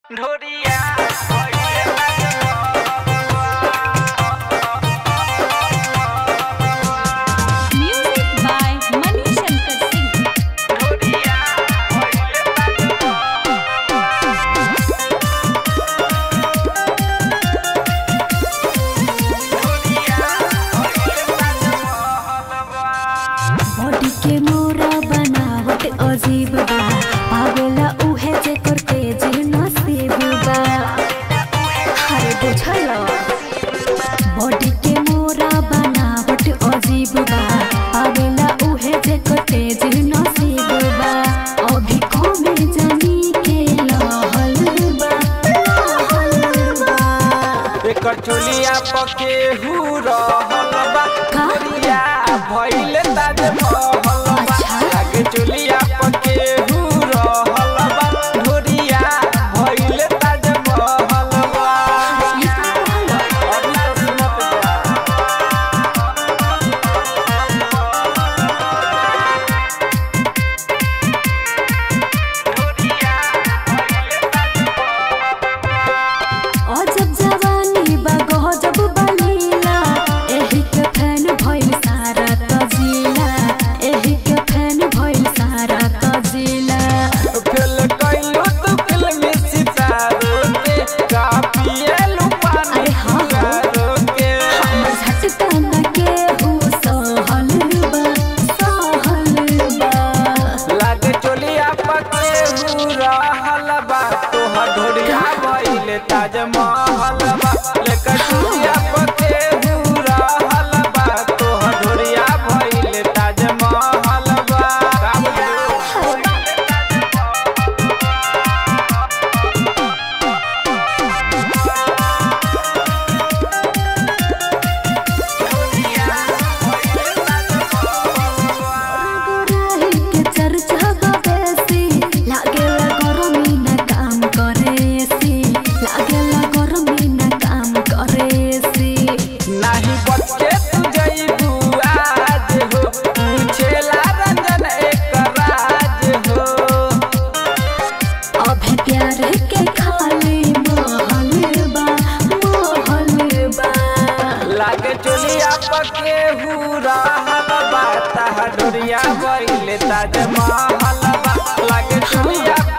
ढोरिया Music by Mani Shankar Singh. Body के मोरा बनावट अजीब बा पागला उहे जे करते जे नसीब बा अरे बुझल बॉडी के मोरा बनावट अजीब बा पागला उहे जे करते जे नसीब बा अभी कमे जानी के लहल बा लहल बा एकर चोलिया पके हु रहल बा का? ढोरिया भइल ताज महल बा अच्छा। आगे चोलिया पके हु रहल बा ढोरिया भइल ताज महल बा ये का कहल? अभी तो सुनत बा अजब जवानी बा गजब बलीला एही के फैन भइल सारा तजिला एही के फैन भइल सारा तजिला फेल कइलू तू फिल्मी सितारों के कापिएलू पानी अरे हाँ, हाँ। फुकारों के हमर झटका न के हु सहल बा सहल बा लागे चोलिया पके हु रहल बा तोहर ढोरिया भइले ताजमहल बा लेकर चोलिया पके हु रहल बा तोहर ढोरिया भइले ताजमहल बा का बुझलू? गोराही के चर्चा बा बेसी लागेला गरमी न काम करेसी लागेला गरमी न काम करेसी नाही बचके तू जइबू आज हो पूछेला रंजन एक राज हो अभी प्यार के खाली महल बा महल बा लागे चोलिया पके हु रहल बा ताहा डोरिया भइले ताजमहल बा लागे चोलिया